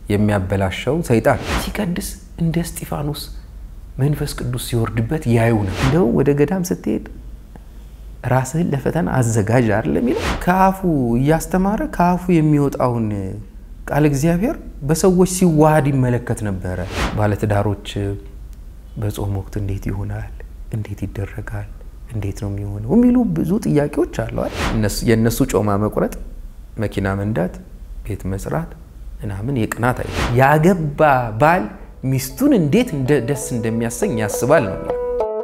የሚያበላሸው ሰይጣን ሲቀድስ እንደ እስጢፋኖስ መንፈስ ቅዱስ ሲወርድበት ያዩ ነው። እንደው ወደ ገዳም ስትሄድ ራስህን ለፈተና አዘጋጅ አይደለም የሚለው ከአፉ እያስተማረ ከአፉ የሚወጣውን ቃል እግዚአብሔር በሰዎች ሲዋሃድ ይመለከት ነበረ። ባለትዳሮች በጾም ወቅት እንዴት ይሆናል? እንዴት ይደረጋል? እንዴት ነው የሚሆነው? የሚሉ ብዙ ጥያቄዎች አለዋል። የእነሱ ጮማ መቁረጥ፣ መኪና መንዳት፣ ቤት መስራት ምናምን የቅናት አይ ያገባ ባል ሚስቱን እንዴት ደስ እንደሚያሰኝ ያስባል ነው የሚለው።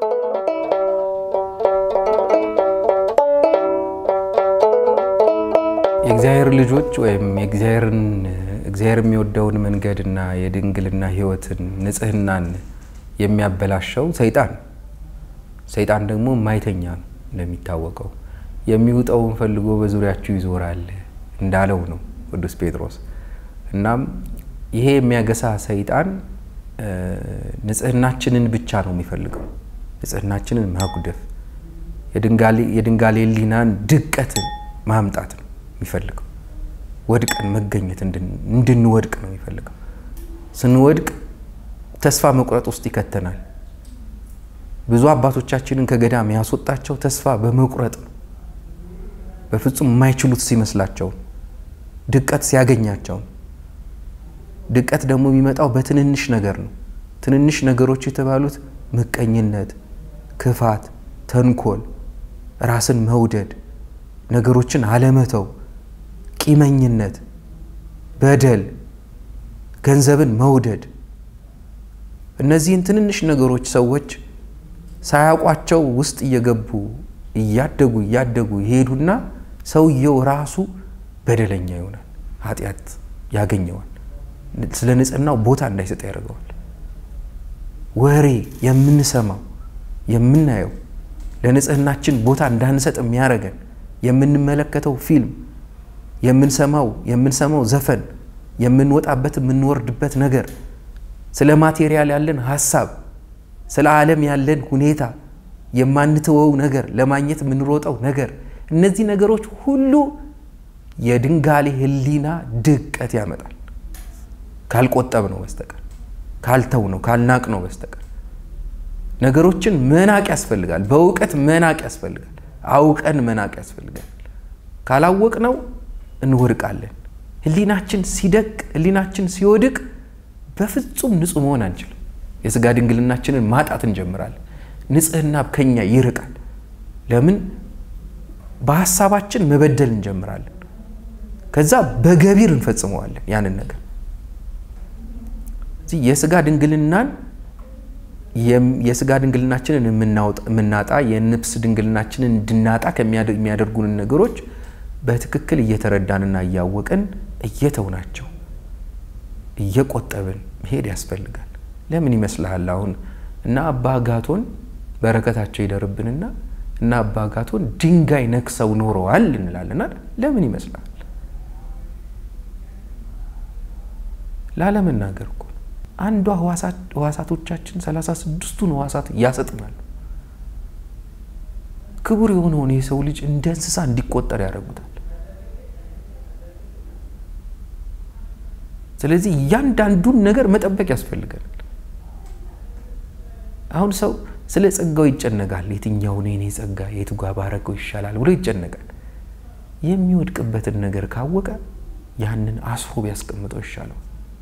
የእግዚአብሔር ልጆች ወይም የእግዚአብሔርን እግዚአብሔር የሚወደውን መንገድና የድንግልና ሕይወትን ንጽህናን የሚያበላሸው ሰይጣን ሰይጣን ደግሞ ማይተኛ ነው እንደሚታወቀው የሚውጠውን ፈልጎ በዙሪያችሁ ይዞራል እንዳለው ነው ቅዱስ ጴጥሮስ። እናም ይሄ የሚያገሳ ሰይጣን ንጽህናችንን ብቻ ነው የሚፈልገው፣ ንጽህናችንን ማጉደፍ፣ የድንጋሌ ሕሊናን ድቀትን ማምጣት ነው የሚፈልገው። ወድቀን መገኘት እንድንወድቅ ነው የሚፈልገው። ስንወድቅ ተስፋ መቁረጥ ውስጥ ይከተናል። ብዙ አባቶቻችንን ከገዳም ያስወጣቸው ተስፋ በመቁረጥ ነው። በፍጹም የማይችሉት ሲመስላቸው ድቀት ሲያገኛቸው። ድቀት ደግሞ የሚመጣው በትንንሽ ነገር ነው። ትንንሽ ነገሮች የተባሉት ምቀኝነት፣ ክፋት፣ ተንኮል፣ ራስን መውደድ፣ ነገሮችን አለመተው፣ ቂመኝነት፣ በደል፣ ገንዘብን መውደድ እነዚህን ትንንሽ ነገሮች ሰዎች ሳያውቋቸው ውስጥ እየገቡ እያደጉ እያደጉ ይሄዱና ሰውየው ራሱ በደለኛ ይሆናል። ኃጢአት ያገኘዋል። ስለ ንጽህናው ቦታ እንዳይሰጥ ያደርገዋል። ወሬ የምንሰማው የምናየው ለንጽህናችን ቦታ እንዳንሰጥ የሚያደርገን የምንመለከተው ፊልም፣ የምንሰማው የምንሰማው ዘፈን፣ የምንወጣበት የምንወርድበት ነገር፣ ስለ ማቴሪያል ያለን ሀሳብ፣ ስለ ዓለም ያለን ሁኔታ፣ የማንተወው ነገር፣ ለማግኘት የምንሮጠው ነገር፣ እነዚህ ነገሮች ሁሉ የድንጋሌ ሕሊና ድቀት ያመጣል። ካልቆጠብ ነው በስተቀር ካልተው ነው ካልናቅ ነው በስተቀር ነገሮችን መናቅ ያስፈልጋል። በእውቀት መናቅ ያስፈልጋል። አውቀን መናቅ ያስፈልጋል። ካላወቅ ነው እንወድቃለን። ሕሊናችን ሲደቅ ሕሊናችን ሲወድቅ በፍጹም ንጹሕ መሆን አንችልም። የስጋ ድንግልናችንን ማጣት እንጀምራለን። ንጽህና ከኛ ይርቃል። ለምን? በሀሳባችን መበደል እንጀምራለን። ከዛ በገቢር እንፈጽመዋለን ያንን ነገር የስጋ ድንግልናን የስጋ ድንግልናችንን የምናጣ የነፍስ ድንግልናችንን እንድናጣ ከሚያደርጉንን ነገሮች በትክክል እየተረዳንና እያወቅን እየተውናቸው እየቆጠብን መሄድ ያስፈልጋል። ለምን ይመስልሃል? አሁን እና አባ ጋቶን በረከታቸው ይደርብንና እና አባ ጋቶን ድንጋይ ነክሰው ኖረዋል እንላለን። ለምን ይመስልሃል? ላለመናገር እኮ አንዷ ህዋሳቶቻችን ሰላሳ ስድስቱን ህዋሳት ያሰጥማሉ። ክቡር የሆነውን የሰው ልጅ እንደ እንስሳ እንዲቆጠር ያደርጉታል። ስለዚህ እያንዳንዱን ነገር መጠበቅ ያስፈልገናል። አሁን ሰው ስለ ጸጋው ይጨነቃል። የትኛው ነው የኔ ጸጋ የቱ ጋ ባረገው ይሻላል ብሎ ይጨነቃል። የሚወድቅበትን ነገር ካወቀ ያንን አስፎ ቢያስቀምጠው ይሻለው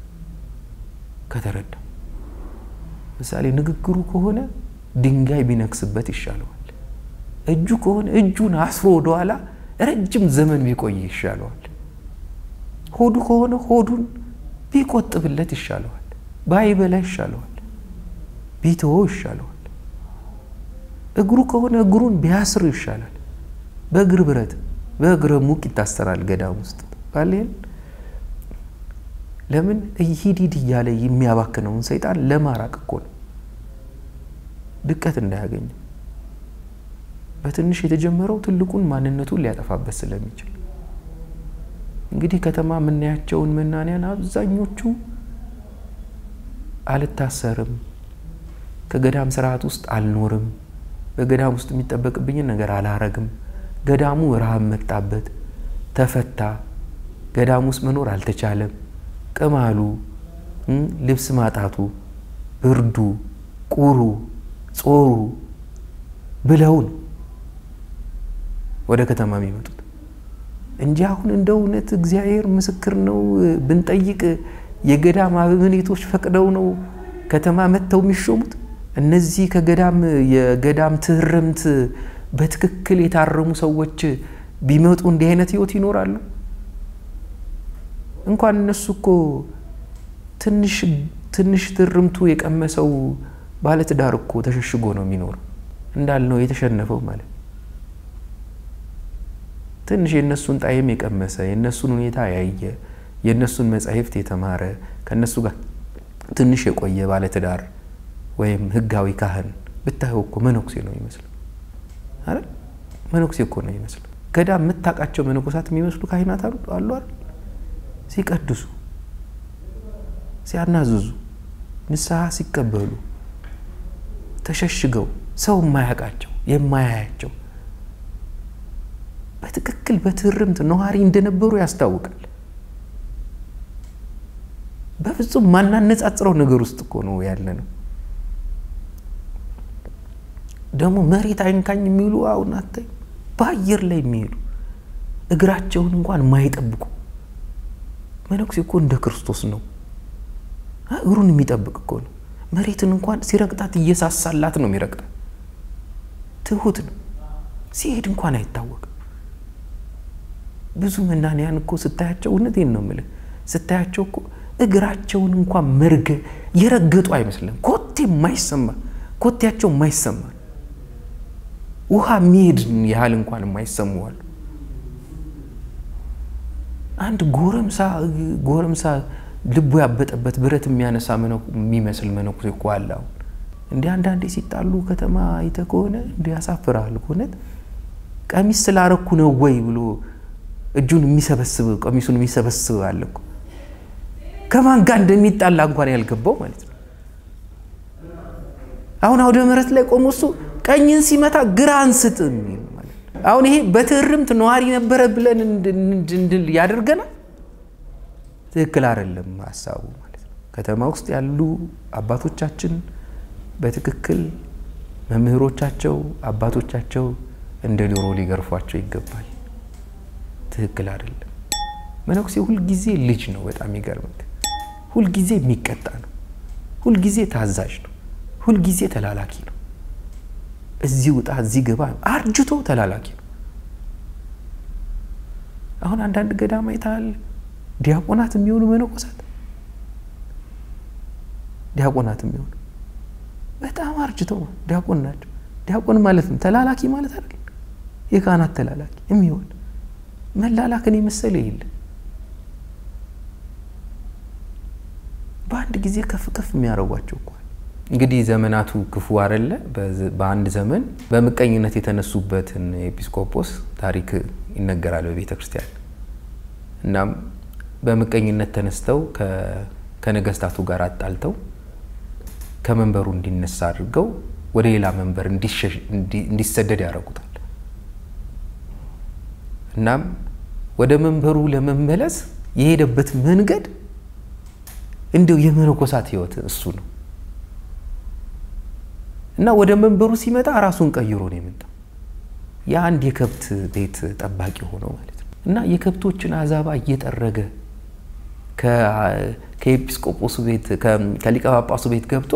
ከተረዳ ምሳሌ ንግግሩ ከሆነ ድንጋይ ቢነክስበት ይሻለዋል። እጁ ከሆነ እጁን አስሮ ወደኋላ ረጅም ዘመን ቢቆይ ይሻለዋል። ሆዱ ከሆነ ሆዱን ቢቆጥብለት ይሻለዋል። ባይበላ ይሻለዋል። ቢተወው ይሻለዋል። እግሩ ከሆነ እግሩን ቢያስር ይሻላል። በእግር ብረት በእግረ ሙቅ ይታሰራል ገዳም ውስጥ ባሌን ለምን ሂድ ሂድ እያለ የሚያባክነውን ሰይጣን ለማራቅ እኮ ነው። ድቀት እንዳያገኝ በትንሽ የተጀመረው ትልቁን ማንነቱን ሊያጠፋበት ስለሚችል እንግዲህ ከተማ የምናያቸውን መናንያን አብዛኞቹ አልታሰርም፣ ከገዳም ስርዓት ውስጥ አልኖርም፣ በገዳም ውስጥ የሚጠበቅብኝን ነገር አላረግም፣ ገዳሙ ረሃብ መጣበት፣ ተፈታ፣ ገዳም ውስጥ መኖር አልተቻለም ቅማሉ፣ ልብስ ማጣቱ፣ ብርዱ፣ ቁሩ፣ ጾሩ ብለውን ወደ ከተማ የሚመጡት እንጂ አሁን እንደ እውነት እግዚአብሔር ምስክር ነው ብንጠይቅ የገዳም አበምኔቶች ፈቅደው ነው ከተማ መጥተው የሚሾሙት። እነዚህ ከገዳም የገዳም ትህርምት በትክክል የታረሙ ሰዎች ቢመጡ እንዲህ አይነት ህይወት ይኖራሉ? እንኳን እነሱ እኮ ትንሽ ትርምቱ የቀመሰው ባለትዳር እኮ ተሸሽጎ ነው የሚኖረው እንዳልነው የተሸነፈው ማለት ትንሽ የእነሱን ጣዕም የቀመሰ የእነሱን ሁኔታ ያየ የእነሱን መጻሕፍት የተማረ ከእነሱ ጋር ትንሽ የቆየ ባለትዳር ወይም ህጋዊ ካህን ብታየው እኮ መነኩሴ ነው ይመስለው አይደል? መነኩሴ እኮ ነው ይመስለው። ገዳም የምታውቃቸው መነኮሳት የሚመስሉ ካህናት አሉ አይደል? ሲቀድሱ፣ ሲያናዝዙ፣ ንስሐ ሲቀበሉ ተሸሽገው ሰው የማያውቃቸው የማያያቸው በትክክል በትህርምት ነዋሪ እንደነበሩ ያስታውቃል። በፍጹም ማናነጻጽረው ነገር ውስጥ እኮ ነው ያለ ነው። ደግሞ መሬት አይንካኝ የሚሉ አሁን አታይ በአየር ላይ የሚሄዱ እግራቸውን እንኳን የማይጠብቁ መነኩሴ እኮ እንደ ክርስቶስ ነው። እግሩን የሚጠብቅ እኮ ነው። መሬትን እንኳን ሲረግጣት እየሳሳላት ነው የሚረግጣት። ትሁት ነው። ሲሄድ እንኳን አይታወቅም። ብዙ መናንያን እኮ ስታያቸው እውነቴን ነው የምልህ ስታያቸው እኮ እግራቸውን እንኳን መርገ የረገጡ አይመስልም። ኮቴ የማይሰማ ኮቴያቸው የማይሰማ ውሃ የሚሄድ ያህል እንኳን የማይሰሙ አሉ። አንድ ጎረምሳ ጎረምሳ ልቡ ያበጠበት ብረት የሚያነሳ የሚመስል መነኩሴ እኮ አለ። አሁን እንዲህ አንዳንዴ ሲጣሉ ከተማ አይተህ ከሆነ እንዲህ ያሳፍራል። እውነት ቀሚስ ስላረኩ ነው ወይ ብሎ እጁን የሚሰበስብ ቀሚሱን የሚሰበስብ አለ እኮ ከማን ጋር እንደሚጣላ እንኳን ያልገባው ማለት ነው። አሁን አውደ ምሕረት ላይ ቆሞ እሱ ቀኝን ሲመታ ግራ አንስጥ የሚል ማለት ነው። አሁን ይሄ በትህርምት ነዋሪ ነበረ ብለን እንድንል ያደርገናል። ትክክል አይደለም ሀሳቡ ማለት ነው። ከተማ ውስጥ ያሉ አባቶቻችን በትክክል መምህሮቻቸው አባቶቻቸው እንደ ዶሮ ሊገርፏቸው ይገባል። ትክክል አይደለም። መነኩሴ ሁልጊዜ ልጅ ነው። በጣም ይገርምክ። ሁልጊዜ የሚቀጣ ነው። ሁልጊዜ ታዛዥ ነው። ሁልጊዜ ተላላኪ ነው። እዚህ ውጣ፣ እዚህ ግባ፣ አርጅቶ ተላላኪ ነው። አሁን አንዳንድ ገዳም አይተሃል። ዲያቆናት የሚሆኑ መነኮሳት ዲያቆናት የሚሆኑ በጣም አርጅተው ዲያቆን ናቸው። ዲያቆን ማለት ነው ተላላኪ ማለት አይደል? የካህናት ተላላኪ የሚሆን መላላክን የመሰለ የለ። በአንድ ጊዜ ከፍ ከፍ የሚያደርጓቸው እኮ እንግዲህ ዘመናቱ ክፉ አይደለ? በአንድ ዘመን በምቀኝነት የተነሱበትን ኤጲስቆጶስ ታሪክ ይነገራል በቤተ ክርስቲያን። እናም በምቀኝነት ተነስተው ከነገስታቱ ጋር አጣልተው ከመንበሩ እንዲነሳ አድርገው ወደ ሌላ መንበር እንዲሰደድ ያደርጉታል። እናም ወደ መንበሩ ለመመለስ የሄደበት መንገድ እንዲሁ የመነኮሳት ሕይወት እሱ ነው እና ወደ መንበሩ ሲመጣ ራሱን ቀይሮ ነው የመጣው። የአንድ የከብት ቤት ጠባቂ ሆኖ ማለት ነው እና የከብቶችን አዛባ እየጠረገ ከኤጲስቆጶሱ ቤት ከሊቀ ጳጳሱ ቤት ገብቶ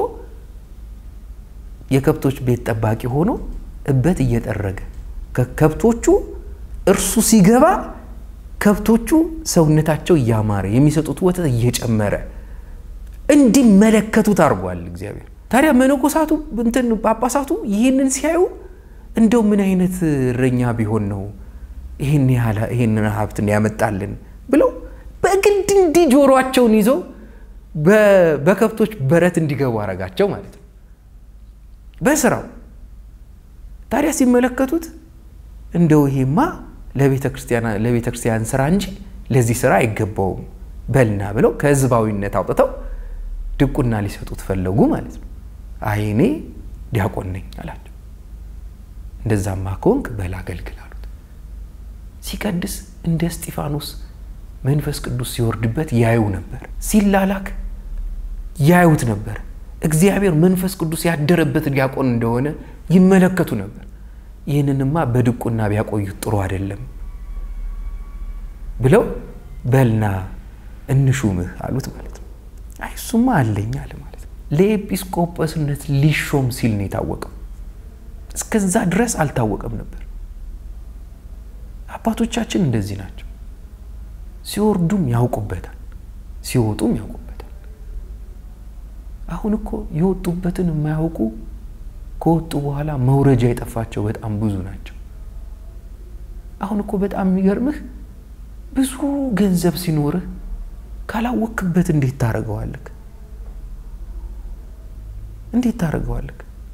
የከብቶች ቤት ጠባቂ ሆኖ እበት እየጠረገ ከከብቶቹ እርሱ ሲገባ ከብቶቹ ሰውነታቸው እያማረ የሚሰጡት ወተት እየጨመረ እንዲመለከቱት አድርጓል እግዚአብሔር። ታዲያ መነኮሳቱ እንትን ጳጳሳቱ ይህንን ሲያዩ እንደው ምን አይነት እረኛ ቢሆን ነው ይህንን ሀብትን ያመጣልን ብለው በግድ እንዲህ ጆሮአቸውን ይዘው በከብቶች በረት እንዲገቡ አረጋቸው ማለት ነው በስራው። ታዲያ ሲመለከቱት እንደው ይሄማ ለቤተ ክርስቲያን ስራ እንጂ ለዚህ ስራ አይገባውም በልና ብለው ከህዝባዊነት አውጥተው ድቁና ሊሰጡት ፈለጉ ማለት ነው። አይ እኔ ዲያቆን ነኝ አላቸው። እንደዛማ ከሆንክ በል አገልግል አሉት። ሲቀድስ እንደ እስጢፋኖስ መንፈስ ቅዱስ ሲወርድበት ያዩ ነበር። ሲላላክ ያዩት ነበር። እግዚአብሔር መንፈስ ቅዱስ ያደረበት ዲያቆን እንደሆነ ይመለከቱ ነበር። ይህንንማ በድቁና ቢያቆዩት ጥሩ አይደለም ብለው በልና እንሹምህ አሉት ማለት ነው። አይ እሱማ አለኝ አለ ማለት ነው። ለኤጲስቆጶስነት ሊሾም ሲል ነው የታወቀው። እስከዛ ድረስ አልታወቀም ነበር። አባቶቻችን እንደዚህ ናቸው። ሲወርዱም ያውቁበታል፣ ሲወጡም ያውቁበታል። አሁን እኮ የወጡበትን የማያውቁ ከወጡ በኋላ መውረጃ የጠፋቸው በጣም ብዙ ናቸው። አሁን እኮ በጣም የሚገርምህ ብዙ ገንዘብ ሲኖርህ ካላወክበት እንዴት ታደርገዋለህ? እንዴት ታደርገዋለህ?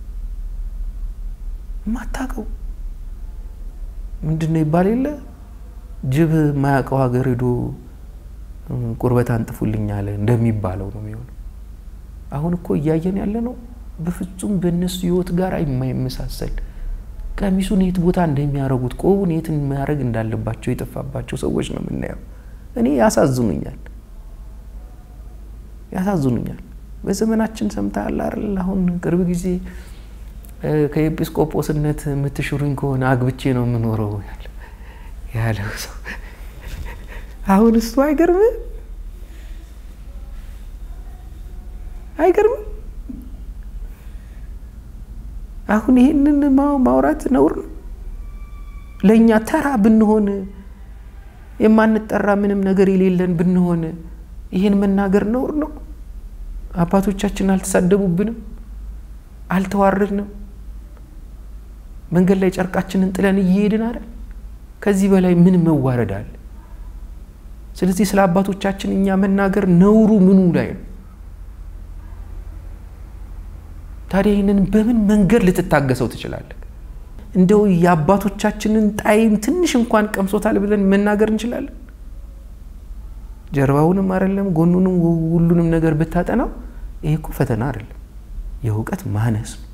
የማታውቀው ምንድን ነው ይባል የለ ጅብ ማያውቀው ሀገር ሄዶ ቁርበት አንጥፉልኝ አለ እንደሚባለው ነው የሚሆነው። አሁን እኮ እያየን ያለ ነው በፍጹም በእነሱ ህይወት ጋር የማይመሳሰል ቀሚሱን የት ቦታ እንደሚያደርጉት ቆቡን የት ማድረግ እንዳለባቸው የጠፋባቸው ሰዎች ነው የምናየው። እኔ ያሳዝኑኛል፣ ያሳዝኑኛል። በዘመናችን ሰምተሃል አይደል? አሁን ቅርብ ጊዜ ከኤጲስቆጶስነት የምትሽሩኝ ከሆነ አግብቼ ነው የምኖረው ያለው ሰው አሁን እሱ አይገርምም? አይገርምም? አሁን ይህንን ማውራት ነውር ነው። ለእኛ ተራ ብንሆን የማንጠራ ምንም ነገር የሌለን ብንሆን ይህን መናገር ነውር ነው። አባቶቻችን አልተሳደቡብንም፣ አልተዋረድንም። መንገድ ላይ ጨርቃችንን ጥለን እየሄድን አይደል? ከዚህ በላይ ምን መዋረድ አለ? ስለዚህ ስለ አባቶቻችን እኛ መናገር ነውሩ ምኑ ላይ ነው? ታዲያ ይህንን በምን መንገድ ልትታገሰው ትችላለህ? እንደው የአባቶቻችንን ጣዕም ትንሽ እንኳን ቀምሶታል ብለን መናገር እንችላለን? ጀርባውንም አይደለም ጎኑንም ሁሉንም ነገር ብታጠናው ይሄ እኮ ፈተና አይደለም፣ የእውቀት ማነስ ነው።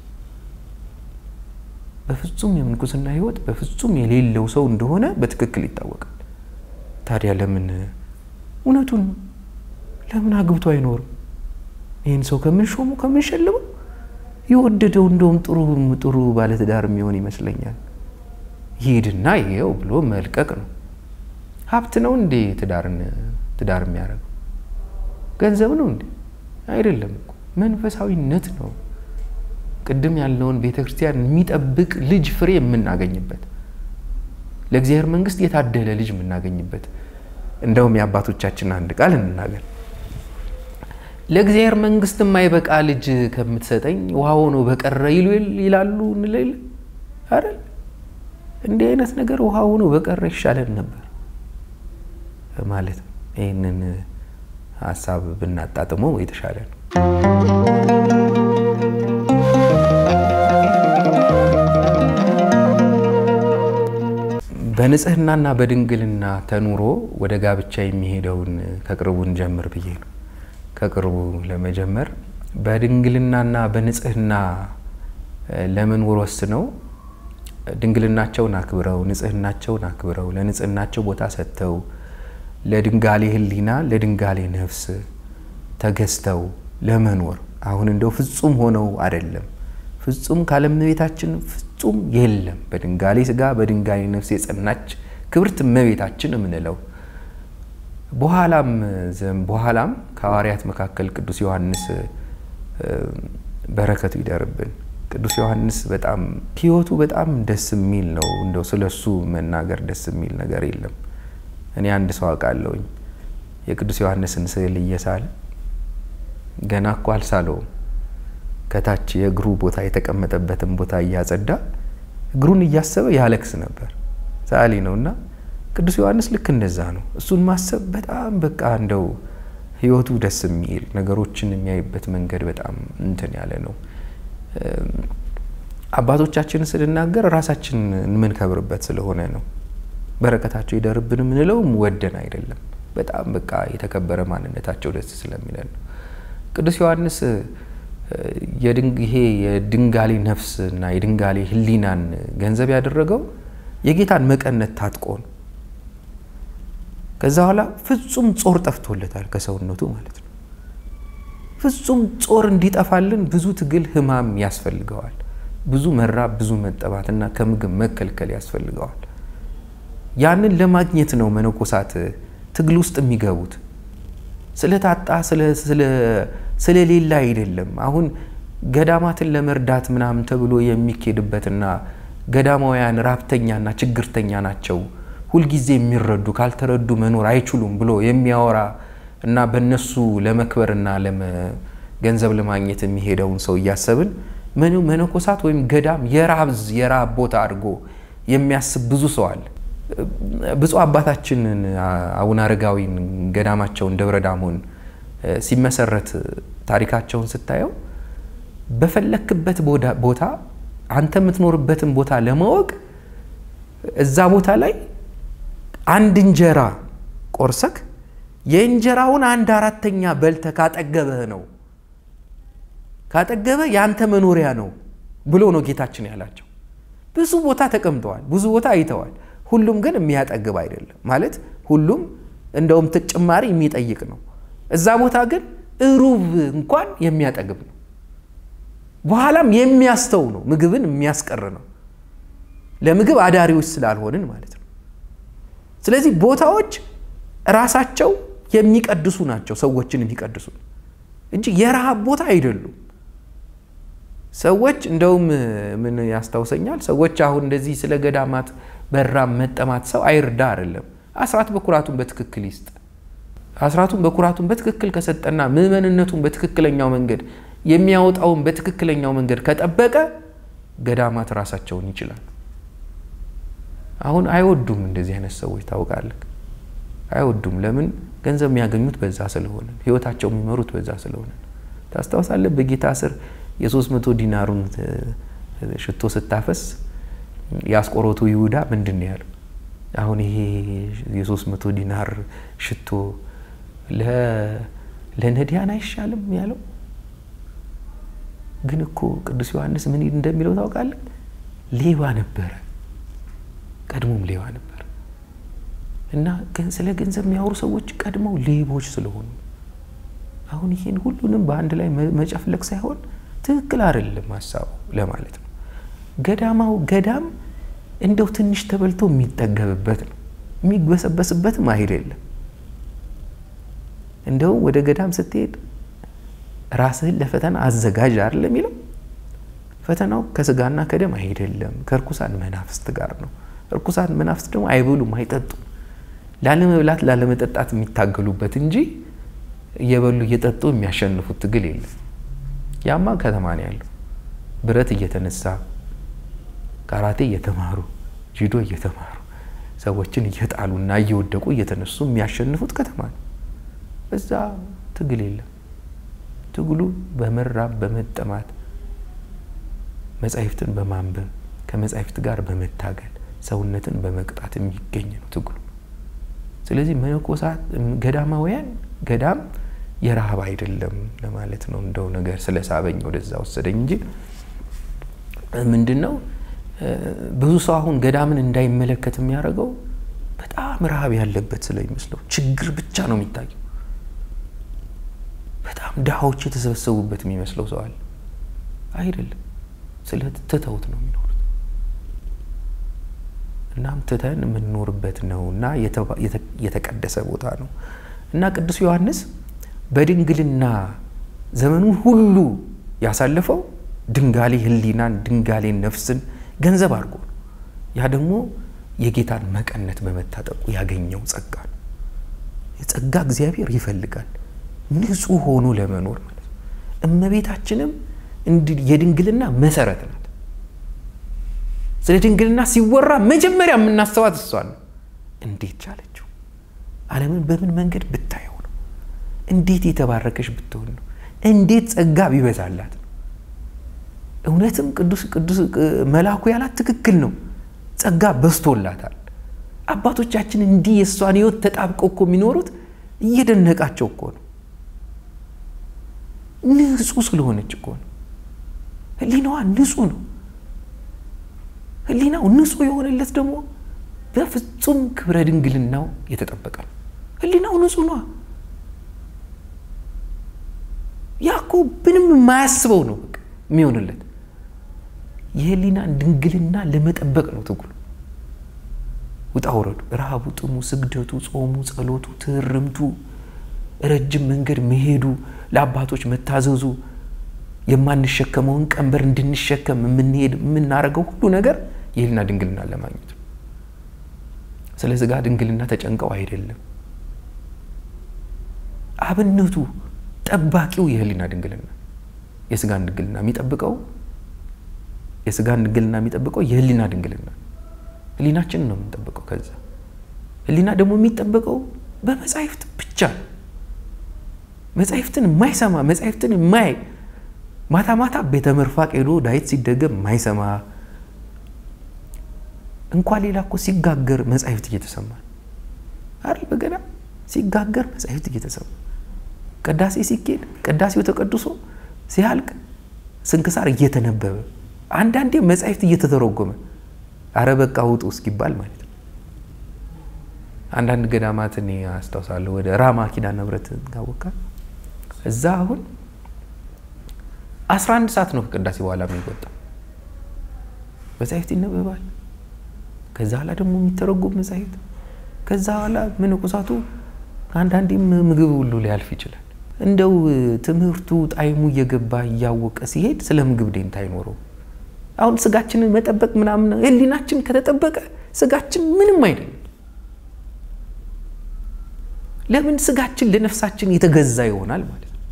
በፍጹም የምንኩስና ሕይወት በፍጹም የሌለው ሰው እንደሆነ በትክክል ይታወቃል። ታዲያ ለምን እውነቱን ነው ለምን አግብቶ አይኖርም? ይህን ሰው ከምንሾሙ ከምንሸልመው የወደደው እንደውም ጥሩ ጥሩ ባለትዳር የሚሆን ይመስለኛል። ይሄድና ይሄው ብሎ መልቀቅ ነው። ሀብት ነው እንዴ ትዳርን ትዳር የሚያደርገው? ገንዘብ ነው እንዴ? አይደለም እኮ መንፈሳዊነት ነው። ቅድም ያለውን ቤተ ክርስቲያን የሚጠብቅ ልጅ ፍሬ የምናገኝበት ለእግዚአብሔር መንግሥት የታደለ ልጅ የምናገኝበት እንደውም የአባቶቻችን አንድ ቃል እንናገር ለእግዚአብሔር መንግሥት የማይበቃ ልጅ ከምትሰጠኝ ውሃ ሆኖ በቀረ ይሉ ይላሉ እንለይል አይደል? እንዲህ አይነት ነገር ውሃ ሆኖ በቀረ ይሻለን ነበር ማለት ነው። ይህንን ሀሳብ ብናጣጥመው የተሻለ ነው። በንጽህናና በድንግልና ተኑሮ ወደ ጋብቻ የሚሄደውን ከቅርቡን ጀምር ብዬ ነው። ከቅርቡ ለመጀመር በድንግልናና በንጽህና ለመኖር ወስነው ድንግልናቸውን አክብረው ንጽህናቸውን አክብረው ለንጽህናቸው ቦታ ሰጥተው ለድንጋሌ ሕሊና ለድንጋሌ ነፍስ ተገዝተው ለመኖር አሁን እንደው ፍጹም ሆነው አይደለም። ፍጹም ካለእመቤታችን ፍጹም የለም። በድንጋሌ ስጋ በድንጋሌ ነፍስ የጸናች ክብርት እመቤታችን የምንለው በኋላም በኋላም ከሐዋርያት መካከል ቅዱስ ዮሐንስ በረከቱ ይደርብን። ቅዱስ ዮሐንስ በጣም ሕይወቱ በጣም ደስ የሚል ነው። እንደው ስለሱ መናገር ደስ የሚል ነገር የለም። እኔ አንድ ሰው አውቃለሁኝ የቅዱስ ዮሐንስን ስዕል እየሳለ ገና እኮ አልሳለውም ከታች የእግሩ ቦታ የተቀመጠበትን ቦታ እያጸዳ እግሩን እያሰበ ያለቅስ ነበር። ሰዓሊ ነው እና ቅዱስ ዮሐንስ ልክ እንደዛ ነው። እሱን ማሰብ በጣም በቃ እንደው ህይወቱ ደስ የሚል ነገሮችን የሚያይበት መንገድ በጣም እንትን ያለ ነው። አባቶቻችንን ስንናገር ራሳችን የምንከብርበት ስለሆነ ነው። በረከታቸው ይደርብን የምንለውም ወደን አይደለም። በጣም በቃ የተከበረ ማንነታቸው ደስ ስለሚለን ነው። ቅዱስ ዮሐንስ ይሄ የድንጋሌ ነፍስ እና የድንጋሌ ሕሊናን ገንዘብ ያደረገው የጌታን መቀነት ታጥቆ ነው። ከዛ በኋላ ፍጹም ጾር ጠፍቶለታል ከሰውነቱ ማለት ነው። ፍጹም ጾር እንዲጠፋልን ብዙ ትግል ህማም ያስፈልገዋል። ብዙ መራብ፣ ብዙ መጠባት እና ከምግብ መከልከል ያስፈልገዋል። ያንን ለማግኘት ነው መነኮሳት ትግል ውስጥ የሚገቡት። ስለታጣ ስለሌላ አይደለም። አሁን ገዳማትን ለመርዳት ምናምን ተብሎ የሚኬድበትና ገዳማውያን ራብተኛና ችግርተኛ ናቸው፣ ሁልጊዜ የሚረዱ ካልተረዱ መኖር አይችሉም ብሎ የሚያወራ እና በእነሱ ለመክበርና ገንዘብ ለማግኘት የሚሄደውን ሰው እያሰብን መነኮሳት ወይም ገዳም የራብዝ የራብ ቦታ አድርጎ የሚያስብ ብዙ ሰው አለ። ብፁዕ አባታችንን አቡነ አረጋዊን ገዳማቸውን ደብረ ዳሞን ሲመሰረት ታሪካቸውን ስታየው በፈለክበት ቦታ አንተ የምትኖርበትን ቦታ ለማወቅ እዛ ቦታ ላይ አንድ እንጀራ ቆርሰክ የእንጀራውን አንድ አራተኛ በልተ ካጠገበህ ነው ካጠገበ የአንተ መኖሪያ ነው ብሎ ነው ጌታችን ያላቸው። ብዙ ቦታ ተቀምጠዋል፣ ብዙ ቦታ አይተዋል። ሁሉም ግን የሚያጠግብ አይደለም ማለት ሁሉም እንደውም ተጨማሪ የሚጠይቅ ነው። እዛ ቦታ ግን እሩብ እንኳን የሚያጠግብ ነው። በኋላም የሚያስተው ነው፣ ምግብን የሚያስቀር ነው። ለምግብ አዳሪዎች ስላልሆንን ማለት ነው። ስለዚህ ቦታዎች ራሳቸው የሚቀድሱ ናቸው፣ ሰዎችን የሚቀድሱ እንጂ የረሃብ ቦታ አይደሉም። ሰዎች እንደውም ምን ያስታውሰኛል፣ ሰዎች አሁን እንደዚህ ስለ ገዳማት በራም መጠማት ሰው አይርዳ አይደለም፣ አስራት በኩራቱን በትክክል ይስጥ። አስራቱን በኩራቱን በትክክል ከሰጠና ምዕመንነቱን በትክክለኛው መንገድ የሚያወጣውን በትክክለኛው መንገድ ከጠበቀ ገዳማት ራሳቸውን ይችላል። አሁን አይወዱም እንደዚህ አይነት ሰዎች ታውቃለህ፣ አይወዱም። ለምን? ገንዘብ የሚያገኙት በዛ ስለሆነ፣ ህይወታቸው የሚመሩት በዛ ስለሆነ። ታስታውሳለህ? በጌታ ስር የሶስት መቶ ዲናሩን ሽቶ ስታፈስ የአስቆሮቱ ይሁዳ ምንድን ነው ያለው? አሁን ይሄ የሶስት መቶ ዲናር ሽቶ ለነዳያን አይሻልም ያለው። ግን እኮ ቅዱስ ዮሐንስ ምን እንደሚለው ታውቃለህ? ሌባ ነበረ፣ ቀድሞም ሌባ ነበር። እና ስለ ገንዘብ የሚያወሩ ሰዎች ቀድመው ሌቦች ስለሆኑ አሁን ይሄን ሁሉንም በአንድ ላይ መጨፍለቅ ሳይሆን ትክክል አይደለም ሀሳቡ ለማለት ነው። ገዳማው ገዳም እንደው ትንሽ ተበልቶ የሚጠገብበት ነው፣ የሚግበሰበስበትም አይደለም። እንደው ወደ ገዳም ስትሄድ ራስህን ለፈተና አዘጋጅ አይደል የሚለው። ፈተናው ከስጋና ከደም አይደለም፣ ከእርኩሳን መናፍስት ጋር ነው። እርኩሳን መናፍስት ደግሞ አይበሉም፣ አይጠጡም። ላለመብላት ላለመጠጣት የሚታገሉበት እንጂ እየበሉ እየጠጡ የሚያሸንፉት ትግል የለም። ያማ ከተማ ነው ያለው። ብረት እየተነሳ ካራቴ እየተማሩ ጂዶ እየተማሩ ሰዎችን እየጣሉና እየወደቁ እየተነሱ የሚያሸንፉት ከተማ ነው። እዛ ትግል የለም። ትግሉ በመራብ በመጠማት መጻሕፍትን በማንበብ ከመጻሕፍት ጋር በመታገል ሰውነትን በመቅጣት የሚገኝ ነው ትግሉ። ስለዚህ መነኮሳት ገዳማውያን ገዳም የረሃብ አይደለም ለማለት ነው። እንደው ነገር ስለሳበኝ ወደዛ ወሰደኝ እንጂ ምንድን ነው ብዙ ሰው አሁን ገዳምን እንዳይመለከት የሚያደርገው በጣም ረሃብ ያለበት ስለሚመስለው ችግር ብቻ ነው የሚታየው። በጣም ድሃዎች የተሰበሰቡበት የሚመስለው ሰው አለ። አይደለም፣ ስለ ትተውት ነው የሚኖሩት። እናም ትተን የምንኖርበት ነው እና የተቀደሰ ቦታ ነው እና ቅዱስ ዮሐንስ በድንግልና ዘመኑን ሁሉ ያሳለፈው ድንጋሌ ሕሊናን ድንጋሌ ነፍስን ገንዘብ አድርጎ ነው። ያ ደግሞ የጌታን መቀነት በመታጠቁ ያገኘው ጸጋ ነው። የጸጋ እግዚአብሔር ይፈልጋል ንጹሕ ሆኖ ለመኖር ማለት ነው። እመቤታችንም የድንግልና መሰረት ናት። ስለ ድንግልና ሲወራ መጀመሪያ የምናስባት እሷን ነው። እንዴት ቻለችው? ዓለምን በምን መንገድ ብታየው ነው? እንዴት የተባረከች ብትሆን ነው? እንዴት ጸጋ ቢበዛላት ነው? እውነትም ቅዱስ ቅዱስ መልአኩ ያላት ትክክል ነው። ጸጋ በዝቶላታል። አባቶቻችን እንዲህ የእሷን ሕይወት ተጣብቀው እኮ የሚኖሩት እየደነቃቸው እኮ ነው። ንጹሕ ስለሆነች እኮ ነው። ሕሊናዋ ንጹሕ ነው። ሕሊናው ንጹሕ የሆነለት ደግሞ በፍጹም ክብረ ድንግልናው የተጠበቀ ነው። ሕሊናው ንጹሕ ነዋ። ያ እኮ ምንም የማያስበው ነው በቃ የሚሆንለት። የህሊናን ድንግልና ለመጠበቅ ነው ትግሉ፣ ውጣ ውረዱ፣ ረሃቡ፣ ጥሙ፣ ስግደቱ፣ ጾሙ፣ ጸሎቱ፣ ትህርምቱ፣ ረጅም መንገድ መሄዱ፣ ለአባቶች መታዘዙ፣ የማንሸከመውን ቀንበር እንድንሸከም የምንሄድ የምናደርገው ሁሉ ነገር የህሊና ድንግልና ለማግኘት ነው። ስለ ስጋ ድንግልና ተጨንቀው አይደለም። አብነቱ ጠባቂው የህሊና ድንግልና የስጋን ድንግልና የሚጠብቀው የስጋን ድንግልና የሚጠብቀው የህሊና ድንግልና ህሊናችንን ነው የምንጠብቀው። ከዛ ህሊና ደግሞ የሚጠበቀው በመጻሕፍት ብቻ ነው። መጻሕፍትን የማይሰማ መጻሕፍትን የማይ ማታ ማታ ቤተ መርፋቅ ሄዶ ዳዊት ሲደገም የማይሰማ እንኳን ሌላ እኮ ሲጋገር መጻሕፍት እየተሰማ አይደል? በገና ሲጋገር መጻሕፍት እየተሰማ ቅዳሴ ሲኬድ ቅዳሴው ተቀድሶ ሲያልቅ ስንክሳር እየተነበበ አንዳንዴ መጻሕፍት እየተተረጎመ አረ በቃ ውጡ እስኪባል ማለት ነው። አንዳንድ ገዳማትን አስታውሳለሁ። ወደ ራማ ኪዳነ ምሕረት ካወቃ እዛ አሁን አስራ አንድ ሰዓት ነው ከቅዳሴ በኋላ የሚወጣው መጻሕፍት ይነበባል። ከዛ በኋላ ደግሞ የሚተረጎም መጻሕፍት ከዛ በኋላ መነኮሳቱ አንዳንዴም ምግብ ሁሉ ሊያልፍ ይችላል። እንደው ትምህርቱ ጣዕሙ እየገባ እያወቀ ሲሄድ ስለ ምግብ ደንታ አይኖረው። አሁን ስጋችንን መጠበቅ ምናምን ህሊናችን ከተጠበቀ ስጋችን ምንም አይደለም። ለምን ስጋችን ለነፍሳችን የተገዛ ይሆናል ማለት ነው።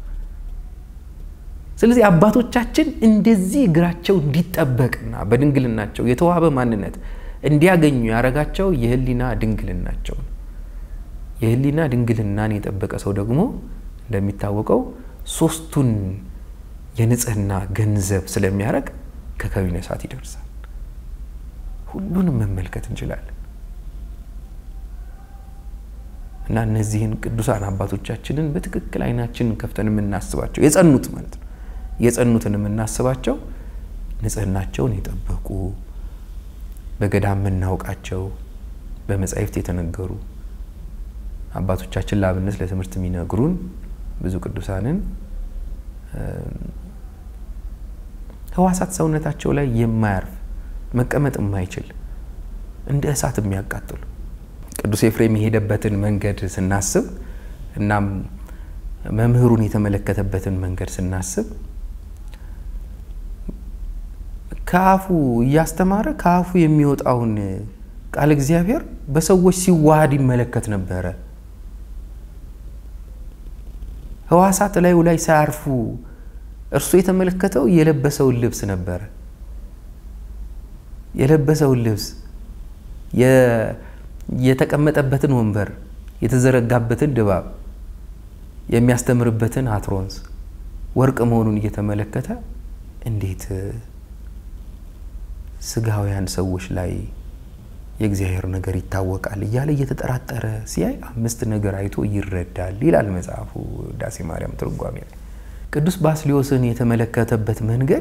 ስለዚህ አባቶቻችን እንደዚህ እግራቸው እንዲጠበቅና በድንግልናቸው የተዋበ ማንነት እንዲያገኙ ያደረጋቸው የህሊና ድንግልናቸው ነው። የህሊና ድንግልናን የጠበቀ ሰው ደግሞ እንደሚታወቀው ሶስቱን የንጽህና ገንዘብ ስለሚያደርግ ከከዊነ እሳት ይደርሳል። ሁሉንም መመልከት እንችላለን እና እነዚህን ቅዱሳን አባቶቻችንን በትክክል አይናችንን ከፍተን የምናስባቸው የጸኑት ማለት ነው የጸኑትን የምናስባቸው ንጽህናቸውን የጠበቁ በገዳም የምናውቃቸው በመጻሕፍት የተነገሩ አባቶቻችን ለአብነት ለትምህርት የሚነግሩን ብዙ ቅዱሳንን ህዋሳት ሰውነታቸው ላይ የማያርፍ መቀመጥ የማይችል እንደ እሳት የሚያቃጥሉ ቅዱስ ኤፍሬም የሄደበትን መንገድ ስናስብ እናም መምህሩን የተመለከተበትን መንገድ ስናስብ ከአፉ እያስተማረ ከአፉ የሚወጣውን ቃል እግዚአብሔር በሰዎች ሲዋሃድ ይመለከት ነበረ። ህዋሳት ላዩ ላይ ሳያርፉ እርሱ የተመለከተው የለበሰውን ልብስ ነበረ። የለበሰውን ልብስ፣ የተቀመጠበትን ወንበር፣ የተዘረጋበትን ድባብ፣ የሚያስተምርበትን አትሮንስ ወርቅ መሆኑን እየተመለከተ እንዴት ስጋውያን ሰዎች ላይ የእግዚአብሔር ነገር ይታወቃል እያለ እየተጠራጠረ ሲያይ አምስት ነገር አይቶ ይረዳል ይላል መጽሐፉ ዳሴ ማርያም ትርጓሜ ላይ። ቅዱስ ባስልዮስን የተመለከተበት መንገድ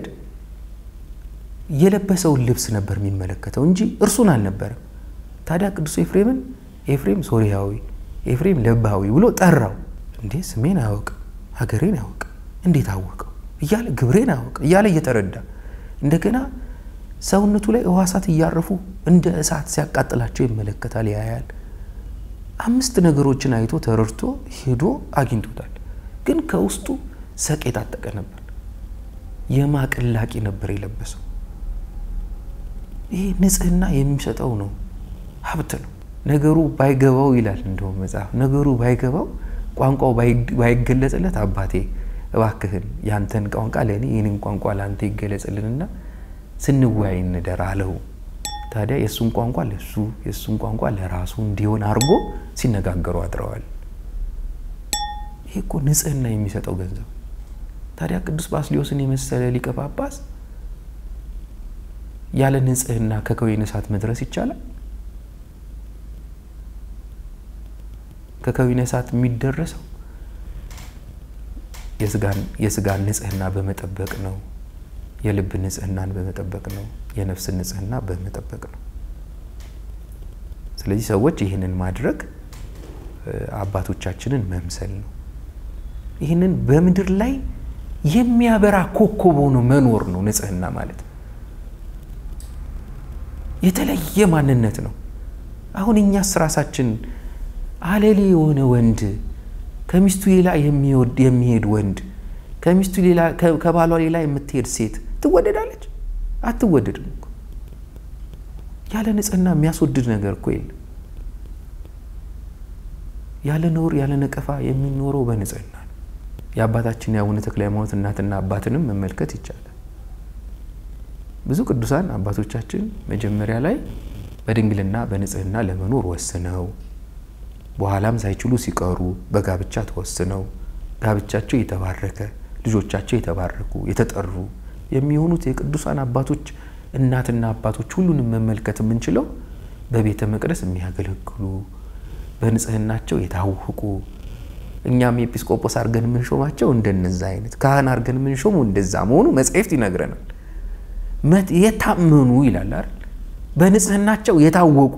የለበሰውን ልብስ ነበር የሚመለከተው እንጂ እርሱን አልነበረም። ታዲያ ቅዱስ ኤፍሬምን ኤፍሬም ሶርያዊ፣ ኤፍሬም ለባዊ ብሎ ጠራው። እንዴ ስሜን አያውቅ ሀገሬን አያውቅ እንዴት አወቀው እያለ ግብሬን አያውቅ እያለ እየተረዳ እንደገና ሰውነቱ ላይ ህዋሳት እያረፉ እንደ እሳት ሲያቃጥላቸው ይመለከታል፣ ያያል። አምስት ነገሮችን አይቶ ተረድቶ ሄዶ አግኝቶታል። ግን ከውስጡ ሰቅ የታጠቀ ነበር። የማቅላቂ ነበር የለበሰው። ይህ ንጽህና የሚሰጠው ነው፣ ሀብት ነው። ነገሩ ባይገባው ይላል እንደውም መጽሐፍ፣ ነገሩ ባይገባው ቋንቋው ባይገለጽለት አባቴ እባክህን ያንተን ቋንቋ ለእኔ ይህንን ቋንቋ ለአንተ ይገለጽልንና ስንወያይ እንደር አለው። ታዲያ የእሱን ቋንቋ ለሱ የእሱን ቋንቋ ለራሱ እንዲሆን አድርጎ ሲነጋገሩ አድረዋል። ይሄ እኮ ንጽህና የሚሰጠው ገንዘብ። ታዲያ ቅዱስ ባስልዮስን የመሰለ ሊቀ ጳጳስ ያለ ንጽህና ከከዊነ እሳት መድረስ ይቻላል? ከከዊነ እሳት የሚደረሰው የስጋን ንጽህና በመጠበቅ ነው። የልብ ንጽህናን በመጠበቅ ነው። የነፍስን ንጽህና በመጠበቅ ነው። ስለዚህ ሰዎች ይህንን ማድረግ አባቶቻችንን መምሰል ነው። ይህንን በምድር ላይ የሚያበራ ኮከብ ሆኖ መኖር ነው ንጽህና ማለት። የተለየ ማንነት ነው። አሁን እኛስ ራሳችን አለሌ የሆነ ወንድ ከሚስቱ ሌላ የሚሄድ ወንድ ከሚስቱ ሌላ ከባሏ ሌላ የምትሄድ ሴት ትወደዳለች? አትወደድም እኮ። ያለ ንጽህና የሚያስወድድ ነገር እኮ የለም። ያለ ነውር ያለ ነቀፋ የሚኖረው በንጽህና ነው። የአባታችን የአቡነ ተክለ ሃይማኖት እናትና አባትንም መመልከት ይቻላል። ብዙ ቅዱሳን አባቶቻችን መጀመሪያ ላይ በድንግልና በንጽህና ለመኖር ወስነው በኋላም ሳይችሉ ሲቀሩ በጋብቻ ተወስነው ጋብቻቸው የተባረከ ልጆቻቸው የተባረኩ የተጠሩ የሚሆኑት የቅዱሳን አባቶች እናትና አባቶች ሁሉንም መመልከት የምንችለው በቤተ መቅደስ የሚያገለግሉ በንጽህናቸው የታወቁ እኛም ኤጲስቆጶስ አድርገን የምንሾማቸው እንደነዛ አይነት ካህን አድርገን የምንሾመው እንደዛ መሆኑ መጽሐፍት ይነግረናል። የታመኑ ይላል አይደል? በንጽህናቸው የታወቁ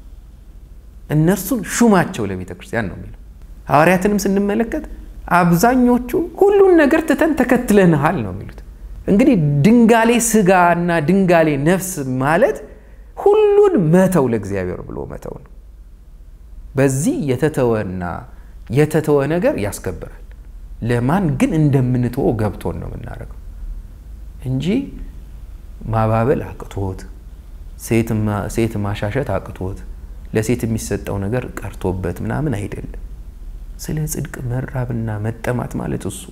እነርሱን ሹማቸው ለቤተ ክርስቲያን ነው የሚለው። ሐዋርያትንም ስንመለከት አብዛኞቹ ሁሉን ነገር ትተን ተከትለንሃል ነው የሚሉት። እንግዲህ ድንጋሌ ስጋ እና ድንጋሌ ነፍስ ማለት ሁሉን መተው ለእግዚአብሔር ብሎ መተው ነው። በዚህ የተተወና የተተወ ነገር ያስከብራል። ለማን ግን እንደምንተወው ገብቶን ነው የምናደርገው እንጂ ማባበል አቅቶት ሴት ማሻሸት አቅቶት ለሴት የሚሰጠው ነገር ቀርቶበት ምናምን አይደለም። ስለ ጽድቅ መራብና መጠማት ማለት እሱ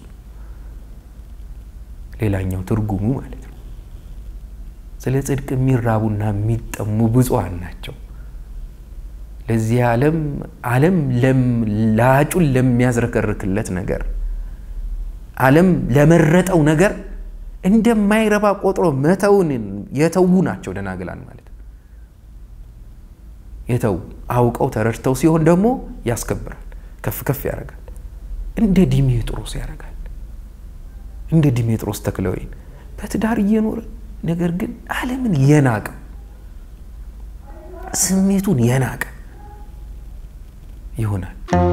ሌላኛው ትርጉሙ ማለት ነው። ስለ ጽድቅ የሚራቡና የሚጠሙ ብፁዓን ናቸው። ለዚህ ዓለም ዓለም ላጩን ለሚያዝረከርክለት ነገር ዓለም ለመረጠው ነገር እንደማይረባ ቆጥሮ መተውን የተዉ ናቸው ደናግላን ማለት ነው። የተዉ አውቀው ተረድተው ሲሆን ደግሞ ያስከብራል፣ ከፍ ከፍ ያደርጋል። እንደ ዲሜጥሮስ ያደርጋል። እንደ ዲሜጥሮስ ተክለወይን በትዳር እየኖረ ነገር ግን ዓለምን የናቀ ስሜቱን የናቀ ይሆናል።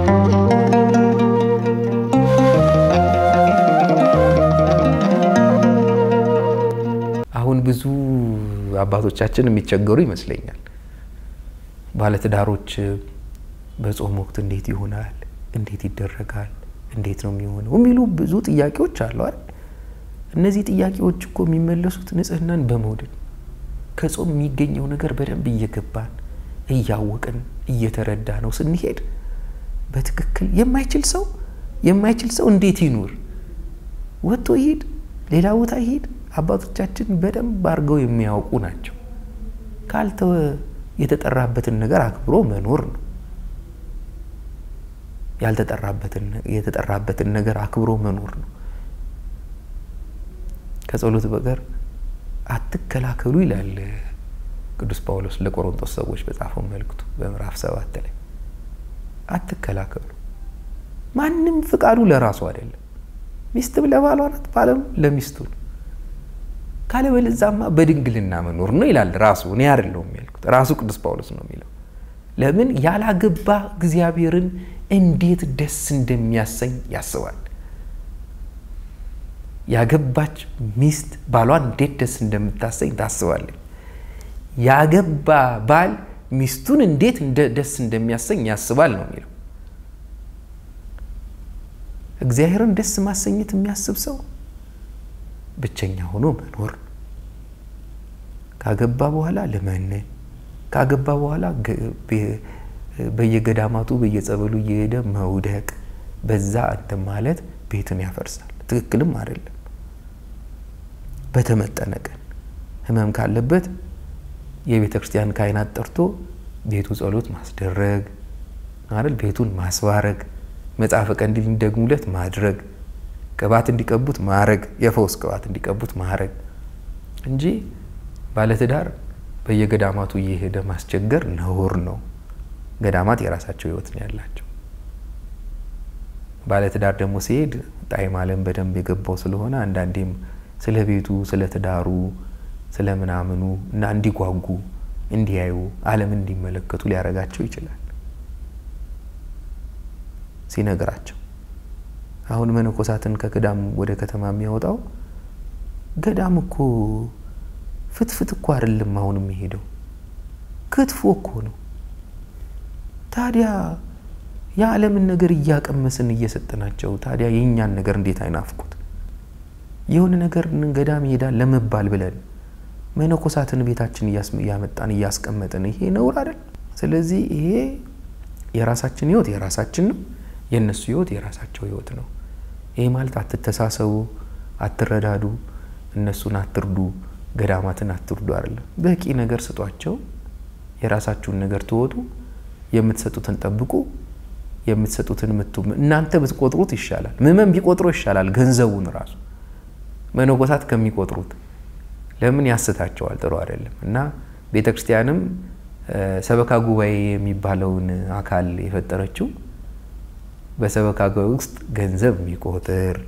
አሁን ብዙ አባቶቻችን የሚቸገሩ ይመስለኛል። ባለትዳሮች በጾም ወቅት እንዴት ይሆናል? እንዴት ይደረጋል? እንዴት ነው የሚሆነው? የሚሉ ብዙ ጥያቄዎች አሉ አይደል? እነዚህ ጥያቄዎች እኮ የሚመለሱት ንጽህናን በመውደድ ከጾም የሚገኘው ነገር በደንብ እየገባን እያወቅን እየተረዳ ነው ስንሄድ በትክክል የማይችል ሰው የማይችል ሰው እንዴት ይኑር? ወጥቶ ይሄድ፣ ሌላ ቦታ ይሄድ። አባቶቻችን በደንብ አድርገው የሚያውቁ ናቸው። ካልተወ የተጠራበትን ነገር አክብሮ መኖር ነው። የተጠራበትን ነገር አክብሮ መኖር ነው። ከጸሎት በቀር አትከላከሉ ይላል ቅዱስ ጳውሎስ ለቆሮንቶስ ሰዎች በጻፈው መልእክቱ በምዕራፍ ሰባት ላይ አትከላከሉ። ማንም ፍቃዱ ለራሱ አይደለም። ሚስትም ለባሏ ናት፣ ባለም ለሚስቱ ነው። ካለበለዚያማ በድንግልና መኖር ነው ይላል ራሱ። እኔ አይደለሁም ያልኩት፣ ራሱ ቅዱስ ጳውሎስ ነው የሚለው። ለምን ያላገባ እግዚአብሔርን እንዴት ደስ እንደሚያሰኝ ያስባል። ያገባች ሚስት ባሏን እንዴት ደስ እንደምታሰኝ ታስባለች። ያገባ ባል ሚስቱን እንዴት ደስ እንደሚያሰኝ ያስባል ነው የሚለው። እግዚአብሔርን ደስ ማሰኘት የሚያስብ ሰው ብቸኛ ሆኖ መኖር ነው። ካገባ በኋላ ለመነን፣ ካገባ በኋላ በየገዳማቱ በየጸበሉ እየሄደ መውደቅ፣ በዛ እንትን ማለት ቤትን ያፈርሳል። ትክክልም አይደለም። በተመጠነ ቀን ህመም ካለበት የቤተ ክርስቲያን ካህናት ጠርቶ ቤቱ ጸሎት ማስደረግ አይደል፣ ቤቱን ማስባረግ፣ መጽሐፈ ቀንዲል እንዲደግሙለት ማድረግ፣ ቅባት እንዲቀቡት ማድረግ፣ የፈውስ ቅባት እንዲቀቡት ማድረግ እንጂ ባለትዳር በየገዳማቱ እየሄደ ማስቸገር ነውር ነው። ገዳማት የራሳቸው ህይወት ነው ያላቸው። ባለትዳር ደግሞ ሲሄድ ጣዕመ ዓለም በደንብ የገባው ስለሆነ አንዳንዴም ስለ ቤቱ፣ ስለ ትዳሩ፣ ስለ ምናምኑ እና እንዲጓጉ እንዲያዩ ዓለምን እንዲመለከቱ ሊያደርጋቸው ይችላል ሲነግራቸው። አሁን መነኮሳትን ከገዳም ወደ ከተማ የሚያወጣው ገዳም እኮ ፍትፍት እኮ አይደለም አሁን የሚሄደው ክትፎ እኮ ነው። ታዲያ የዓለምን ነገር እያቀመስን እየሰጠናቸው ታዲያ የእኛን ነገር እንዴት አይናፍቁት? የሆነ ነገር ገዳም ይሄዳል ለመባል ብለን መነኮሳትን ቤታችን እያመጣን እያስቀመጥን ይሄ ነውር አይደል? ስለዚህ ይሄ የራሳችን ህይወት የራሳችን ነው፣ የእነሱ ህይወት የራሳቸው ህይወት ነው። ይሄ ማለት አትተሳሰቡ፣ አትረዳዱ፣ እነሱን አትርዱ፣ ገዳማትን አትርዱ አይደለም። በቂ ነገር ስጧቸው፣ የራሳችሁን ነገር ትወጡ፣ የምትሰጡትን ጠብቁ፣ የምትሰጡትን ምቱ። እናንተ ብትቆጥሩት ይሻላል፣ ምዕመን ቢቆጥሮ ይሻላል ገንዘቡን ራሱ መነኮሳት ከሚቆጥሩት ለምን ያስታቸዋል? ጥሩ አይደለም እና ቤተ ክርስቲያንም ሰበካ ጉባኤ የሚባለውን አካል የፈጠረችው በሰበካ ጉባኤ ውስጥ ገንዘብ የሚቆጥር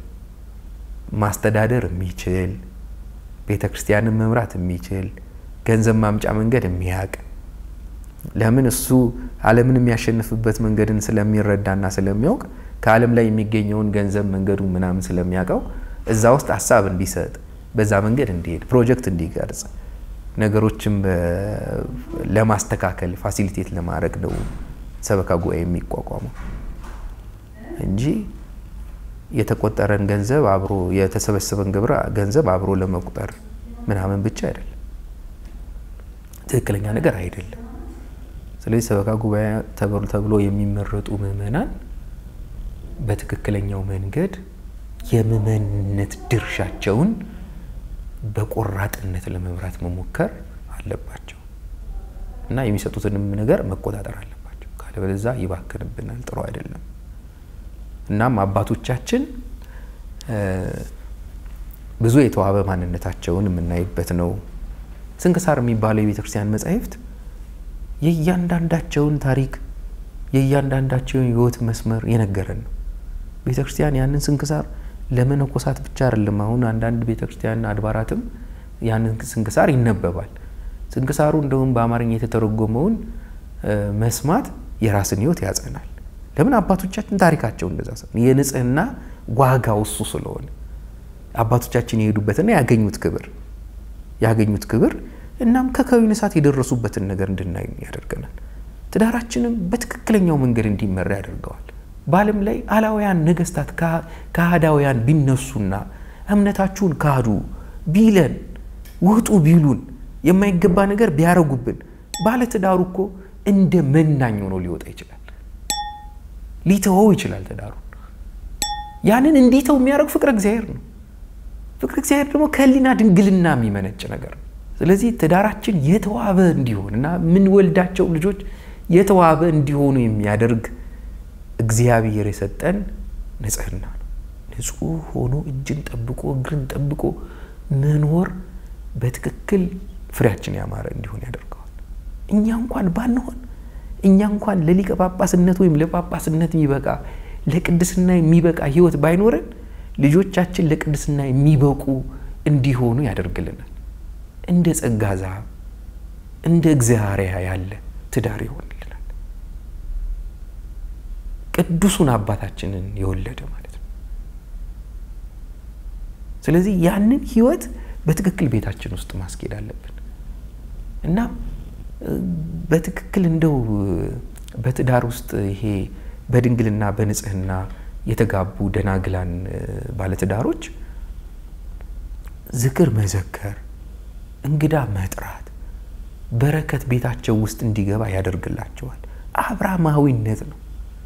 ማስተዳደር የሚችል ቤተ ክርስቲያንን መምራት የሚችል ገንዘብ ማምጫ መንገድ የሚያውቅ ለምን እሱ ዓለምን የሚያሸንፍበት መንገድን ስለሚረዳና ስለሚያውቅ ከዓለም ላይ የሚገኘውን ገንዘብ መንገዱ ምናምን ስለሚያውቀው እዛ ውስጥ ሀሳብ እንዲሰጥ በዛ መንገድ እንዲሄድ ፕሮጀክት እንዲቀርጽ ነገሮችን ለማስተካከል ፋሲሊቴት ለማድረግ ነው ሰበካ ጉባኤ የሚቋቋመው እንጂ የተቆጠረን ገንዘብ አብሮ የተሰበሰበን ግብር ገንዘብ አብሮ ለመቁጠር ምናምን ብቻ አይደለም። ትክክለኛ ነገር አይደለም። ስለዚህ ሰበካ ጉባኤ ተብሎ የሚመረጡ ምዕመናን በትክክለኛው መንገድ የምዕመንነት ድርሻቸውን በቆራጥነት ለመምራት መሞከር አለባቸው እና የሚሰጡትንም ነገር መቆጣጠር አለባቸው። ካለበለዚያ ይባክንብናል፣ ጥሩ አይደለም። እናም አባቶቻችን ብዙ የተዋበ ማንነታቸውን የምናይበት ነው። ስንክሳር የሚባለው የቤተ ክርስቲያን መጻሕፍት የእያንዳንዳቸውን ታሪክ የእያንዳንዳቸውን ሕይወት መስመር የነገረን ነው። ቤተ ክርስቲያን ያንን ስንክሳር ለመነኮሳት ብቻ አይደለም። አሁን አንዳንድ ቤተ ክርስቲያን አድባራትም ያንን ስንክሳር ይነበባል። ስንክሳሩ እንደውም በአማርኛ የተተረጎመውን መስማት የራስን ሕይወት ያጸናል። ለምን አባቶቻችን ታሪካቸው እንደዛ የንጽህና ዋጋው እሱ ስለሆነ አባቶቻችን የሄዱበትና ያገኙት ክብር ያገኙት ክብር እናም ከከዊን እሳት የደረሱበትን ነገር እንድናይ ያደርገናል። ትዳራችንም በትክክለኛው መንገድ እንዲመራ ያደርገዋል። በዓለም ላይ አላውያን ነገስታት ከሃዳውያን ቢነሱና እምነታችሁን ካዱ ቢለን ውጡ ቢሉን የማይገባ ነገር ቢያረጉብን ባለትዳሩ እኮ እንደ መናኝ ሆኖ ሊወጣ ይችላል። ሊተወው ይችላል ትዳሩን። ያንን እንዲተው የሚያደርግ ፍቅረ እግዚአብሔር ነው። ፍቅረ እግዚአብሔር ደግሞ ከህሊና ድንግልና የሚመነጭ ነገር ነው። ስለዚህ ትዳራችን የተዋበ እንዲሆን እና የምንወልዳቸው ልጆች የተዋበ እንዲሆኑ የሚያደርግ እግዚአብሔር የሰጠን ንጽህና ነው። ንጹሕ ሆኖ እጅን ጠብቆ እግርን ጠብቆ መኖር በትክክል ፍሬያችን ያማረ እንዲሆን ያደርገዋል። እኛ እንኳን ባንሆን እኛ እንኳን ለሊቀ ጳጳስነት ወይም ለጳጳስነት የሚበቃ ለቅድስና የሚበቃ ሕይወት ባይኖረን ልጆቻችን ለቅድስና የሚበቁ እንዲሆኑ ያደርግልናል። እንደ ጸጋ ዛብ እንደ እግዚአርያ ያለ ትዳር ይሆንልናል። ቅዱሱን አባታችንን የወለደ ማለት ነው። ስለዚህ ያንን ሕይወት በትክክል ቤታችን ውስጥ ማስኬድ አለብን እና በትክክል እንደው በትዳር ውስጥ ይሄ በድንግልና በንጽህና የተጋቡ ደናግላን ባለትዳሮች ዝክር መዘከር፣ እንግዳ መጥራት፣ በረከት ቤታቸው ውስጥ እንዲገባ ያደርግላቸዋል። አብርሃማዊነት ነው።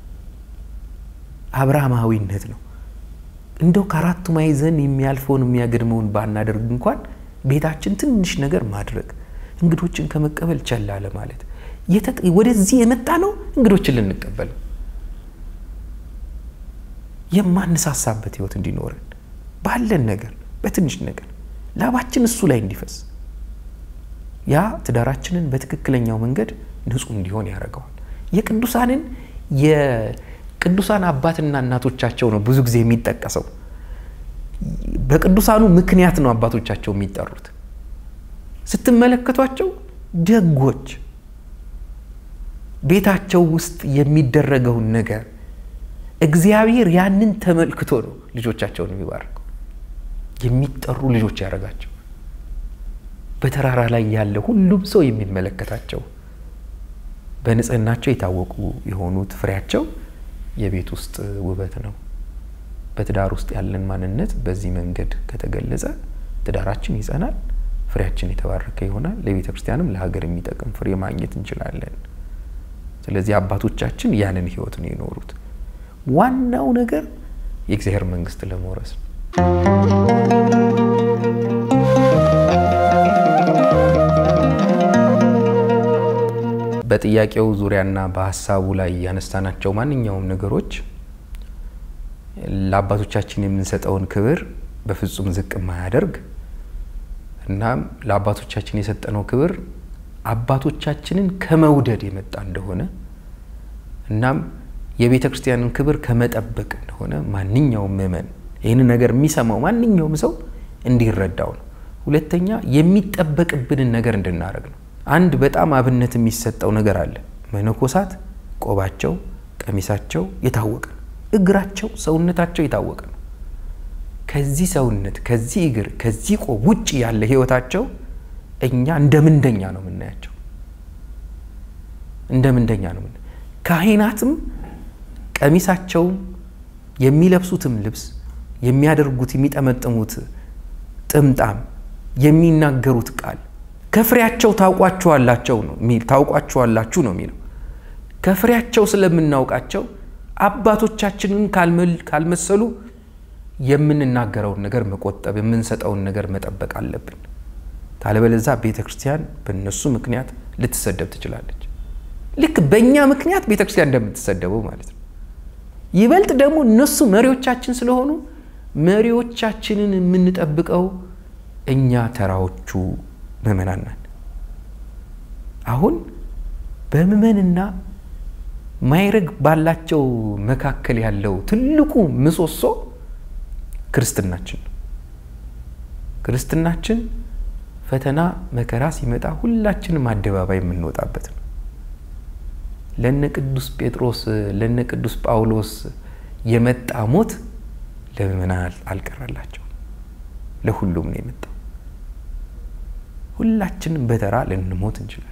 አብርሃማዊነት ነው። እንደው ከአራቱ ማዕዘን የሚያልፈውን የሚያገድመውን ባናደርግ እንኳን ቤታችን ትንሽ ነገር ማድረግ እንግዶችን ከመቀበል ቸል አለ ማለት ወደዚህ የመጣ ነው እንግዶችን ልንቀበል የማንሳሳበት ህይወት እንዲኖረን ባለን ነገር በትንሽ ነገር ላባችን እሱ ላይ እንዲፈስ ያ ትዳራችንን በትክክለኛው መንገድ ንጹሕ እንዲሆን ያደርገዋል። የቅዱሳንን የቅዱሳን አባትና እናቶቻቸው ነው ብዙ ጊዜ የሚጠቀሰው። በቅዱሳኑ ምክንያት ነው አባቶቻቸው የሚጠሩት። ስትመለከቷቸው ደጎች፣ ቤታቸው ውስጥ የሚደረገውን ነገር እግዚአብሔር ያንን ተመልክቶ ነው ልጆቻቸውን የሚባርከው የሚጠሩ ልጆች ያደረጋቸው በተራራ ላይ ያለ ሁሉም ሰው የሚመለከታቸው በንጽህናቸው የታወቁ የሆኑት ፍሬያቸው የቤት ውስጥ ውበት ነው። በትዳር ውስጥ ያለን ማንነት በዚህ መንገድ ከተገለጸ ትዳራችን ይጸናል፣ ፍሬያችን የተባረከ ይሆናል። ለቤተ ክርስቲያንም ለሀገር የሚጠቅም ፍሬ ማግኘት እንችላለን። ስለዚህ አባቶቻችን ያንን ሕይወት ነው የኖሩት። ዋናው ነገር የእግዚአብሔር መንግስት ለመውረስ ነው። በጥያቄው ዙሪያና በሀሳቡ ላይ ያነሳናቸው ማንኛውም ነገሮች ለአባቶቻችን የምንሰጠውን ክብር በፍጹም ዝቅ የማያደርግ እናም ለአባቶቻችን የሰጠነው ክብር አባቶቻችንን ከመውደድ የመጣ እንደሆነ እናም የቤተ ክርስቲያንን ክብር ከመጠበቅ እንደሆነ ማንኛውም ምእመን ይህንን ነገር የሚሰማው ማንኛውም ሰው እንዲረዳው ነው። ሁለተኛ የሚጠበቅብንን ነገር እንድናደርግ ነው። አንድ በጣም አብነት የሚሰጠው ነገር አለ። መነኮሳት ቆባቸው፣ ቀሚሳቸው የታወቀ ነው። እግራቸው፣ ሰውነታቸው የታወቀ ነው። ከዚህ ሰውነት፣ ከዚህ እግር፣ ከዚህ ቆብ ውጭ ያለ ህይወታቸው እኛ እንደ ምንደኛ ነው የምናያቸው። እንደ ምንደኛ ነው ምና ካህናትም ቀሚሳቸውም የሚለብሱትም ልብስ የሚያደርጉት የሚጠመጥሙት ጥምጣም የሚናገሩት ቃል ከፍሬያቸው ታውቋቸዋላቸው ነው ታውቋቸዋላችሁ ነው የሚለው። ከፍሬያቸው ስለምናውቃቸው አባቶቻችንን ካልመሰሉ የምንናገረውን ነገር መቆጠብ፣ የምንሰጠውን ነገር መጠበቅ አለብን። ታለበለዛ ቤተ ክርስቲያን በእነሱ ምክንያት ልትሰደብ ትችላለች። ልክ በእኛ ምክንያት ቤተ ክርስቲያን እንደምትሰደበው ማለት ነው። ይበልጥ ደግሞ እነሱ መሪዎቻችን ስለሆኑ መሪዎቻችንን የምንጠብቀው እኛ ተራዎቹ ምእመናን ነን። አሁን በምእመንና ማይረግ ባላቸው መካከል ያለው ትልቁ ምሰሶ ክርስትናችን ነው። ክርስትናችን ፈተና መከራ ሲመጣ ሁላችንም አደባባይ የምንወጣበት ነው። ለነ ቅዱስ ጴጥሮስ ለነ ቅዱስ ጳውሎስ የመጣ ሞት ለምእመናን አልቀረላቸው፣ ለሁሉም ነው የመጣው። ሁላችንም በተራ ልንሞት እንችላለን።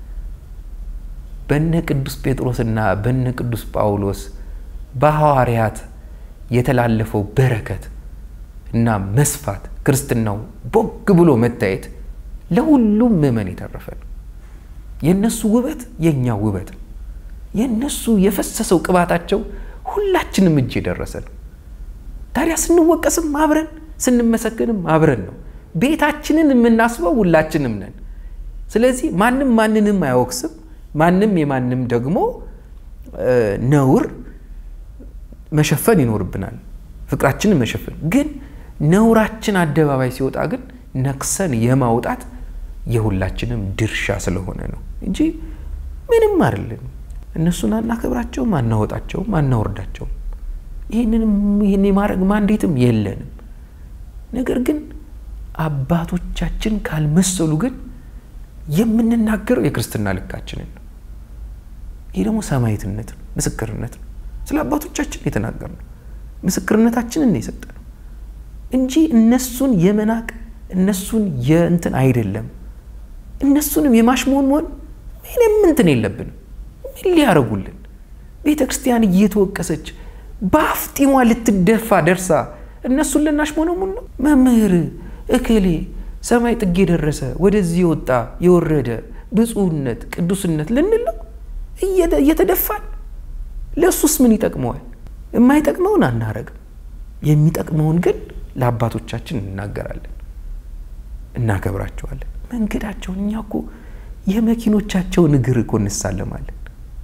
በነ ቅዱስ ጴጥሮስና በነ ቅዱስ ጳውሎስ በሐዋርያት የተላለፈው በረከት እና መስፋት ክርስትናው ቦግ ብሎ መታየት ለሁሉም ምእመን የተረፈ ነው። የእነሱ ውበት የእኛ ውበት ነው። የእነሱ የፈሰሰው ቅባታቸው ሁላችንም እጅ የደረሰ ነው። ታዲያ ስንወቀስም አብረን ስንመሰግንም አብረን ነው። ቤታችንን የምናስበው ሁላችንም ነን። ስለዚህ ማንም ማንንም አያወቅስም። ማንም የማንም ደግሞ ነውር መሸፈን ይኖርብናል። ፍቅራችንን መሸፈን ግን ነውራችን አደባባይ ሲወጣ ግን ነክሰን የማውጣት የሁላችንም ድርሻ ስለሆነ ነው እንጂ ምንም አይደለም። እነሱን አናከብራቸውም፣ አናወጣቸውም፣ አናወርዳቸውም። ይህንንም ይህን የማድረግ ማንዴትም የለንም። ነገር ግን አባቶቻችን ካልመሰሉ ግን የምንናገረው የክርስትና ልካችንን ነው። ይህ ደግሞ ሰማዕትነት ነው፣ ምስክርነት ነው። ስለ አባቶቻችን የተናገርነው ምስክርነታችንን የሰጠነው እንጂ እነሱን የመናቅ እነሱን የእንትን አይደለም። እነሱንም የማሽሞንሞን ምንም እንትን የለብንም። ምን ሊያደርጉልን? ቤተ ክርስቲያን እየተወቀሰች በአፍጢሟ ልትደፋ ደርሳ እነሱን ልናሽሞነሙን ነው? መምህር እክሌ ሰማይ ጥግ የደረሰ ወደዚህ የወጣ የወረደ ብፁዕነት ቅዱስነት ልንል ነው እየተደፋን። ለእሱስ ምን ይጠቅመዋል? የማይጠቅመውን አናረግም። የሚጠቅመውን ግን ለአባቶቻችን እናገራለን፣ እናከብራቸዋለን። መንገዳቸውን እኛ እኮ የመኪኖቻቸውን እግር እኮ እንሳለማለን።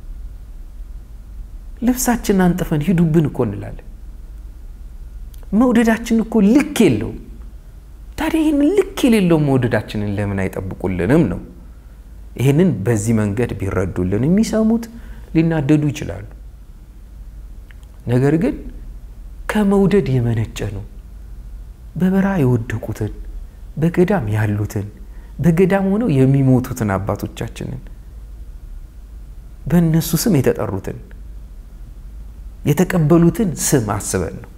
ልብሳችንን አንጥፈን ሂዱብን እኮ እንላለን። መውደዳችን እኮ ልክ የለውም። ታዲያ ይህን ልክ የሌለው መውደዳችንን ለምን አይጠብቁልንም ነው? ይህንን በዚህ መንገድ ቢረዱልን የሚሰሙት ሊናደዱ ይችላሉ። ነገር ግን ከመውደድ የመነጨ ነው። በበረሃ የወደቁትን በገዳም ያሉትን በገዳም ሆነው የሚሞቱትን አባቶቻችንን በእነሱ ስም የተጠሩትን የተቀበሉትን ስም አስበን ነው።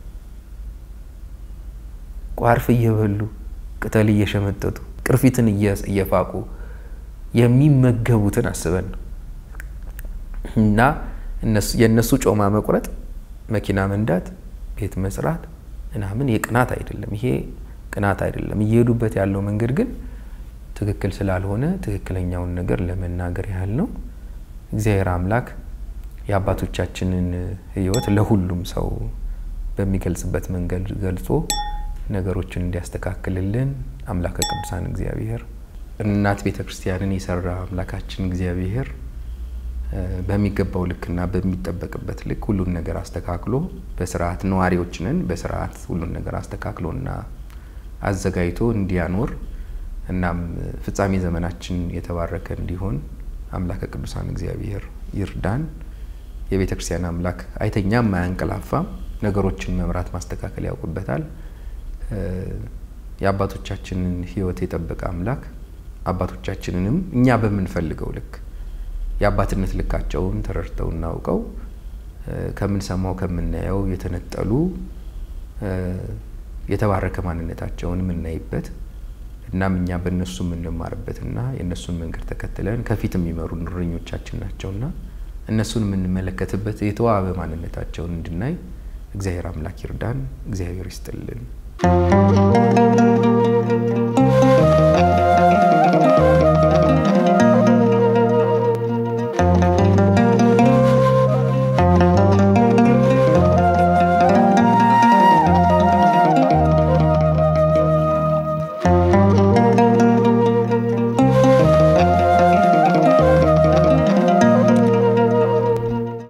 ቋርፍ እየበሉ ቅጠል እየሸመጠጡ ቅርፊትን እየፋቁ የሚመገቡትን አስበን ነው እና የእነሱ ጮማ መቁረጥ፣ መኪና መንዳት፣ ቤት መስራት ምናምን የቅናት አይደለም። ይሄ ቅናት አይደለም። እየሄዱበት ያለው መንገድ ግን ትክክል ስላልሆነ ትክክለኛውን ነገር ለመናገር ያህል ነው። እግዚአብሔር አምላክ የአባቶቻችንን ሕይወት ለሁሉም ሰው በሚገልጽበት መንገድ ገልጾ ነገሮችን እንዲያስተካክልልን አምላከ ቅዱሳን እግዚአብሔር እናት ቤተ ክርስቲያንን የሰራ አምላካችን እግዚአብሔር በሚገባው ልክና በሚጠበቅበት ልክ ሁሉን ነገር አስተካክሎ በስርዓት ነዋሪዎች ነን። በስርዓት ሁሉን ነገር አስተካክሎና አዘጋጅቶ እንዲያኖር እናም ፍጻሜ ዘመናችን የተባረከ እንዲሆን አምላከ ቅዱሳን እግዚአብሔር ይርዳን። የቤተ ክርስቲያን አምላክ አይተኛም፣ አያንቀላፋም። ነገሮችን መምራት ማስተካከል ያውቅበታል። የአባቶቻችንን ሕይወት የጠበቀ አምላክ አባቶቻችንንም እኛ በምንፈልገው ልክ የአባትነት ልካቸውን ተረድተው እናውቀው ከምንሰማው ከምናየው የተነጠሉ የተባረከ ማንነታቸውን የምናይበት እናም እኛ በእነሱ የምንማርበትና የእነሱን መንገድ ተከትለን ከፊት የሚመሩ እረኞቻችን ናቸውና እነሱን የምንመለከትበት የተዋበ ማንነታቸውን እንድናይ እግዚአብሔር አምላክ ይርዳን። እግዚአብሔር ይስጥልን።